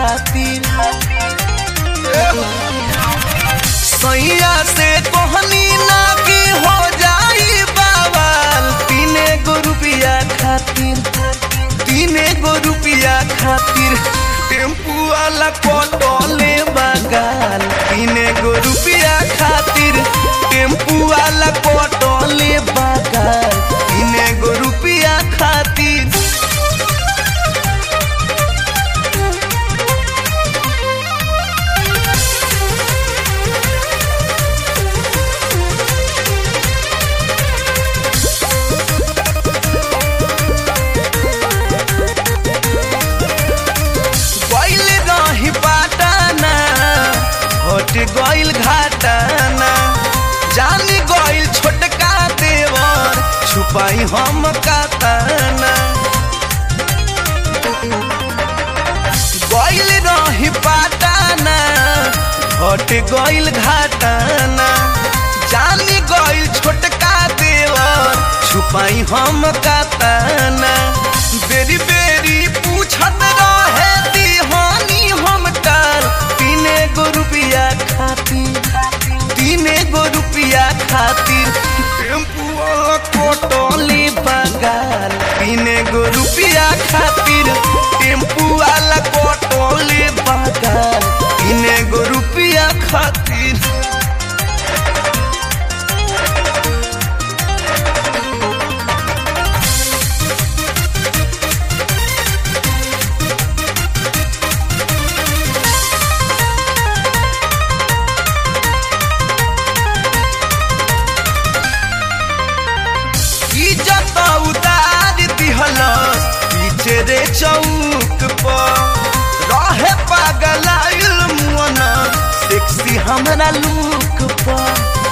खातिर सैया से कोहनी ना की हो जाई बाबाल तीने गो रुपया खातिर तीने गो रुपया खातिर टेम्पू वाला पटोले बगाल तीने गो रुपया खातिर टेम्पू वाला पटोले बगाल तीने गो रुपया खातिर गइल रही पाटाना हट गइल घाटाना जान गइल छोटका देवर छुपाई हम काताना गइल रही पाटाना हट गइल घाटाना जान गइल छोटका देवर छुपाई हम काताना बेरी बेरी पूछत रहे दीहानी हम कर तीने गो रुपया खातिर तीने गो रुपया खातिर टेम्पू वाला कोटोली बगाल तीने गो रुपया खातिर टेम्पू वाला कोटोली बगाल तीने गो रुपया खातिर इज्जत उतार दिहलस पीछे रे चौक पर रहे पागल मुअन सेक्सी हमरा लुक पर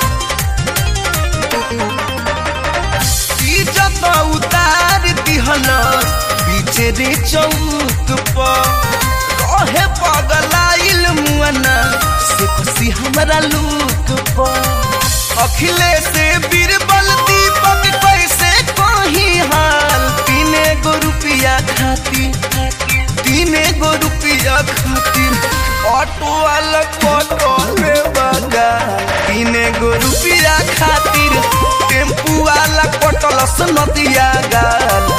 इज्जत उतार दिहलस पीछे रे चौक पर रहे पागल मुअन सेक्सी हमरा लुक पर अखिलेश बीरबल दीपक कैसे कही हाल तीने गो रुपया खातिर तीने गो रुपया खातिर ऑटो वाला ऑटो में बगा तीने गो रुपया खातिर टेम्पू वाला कटलस नदिया गाल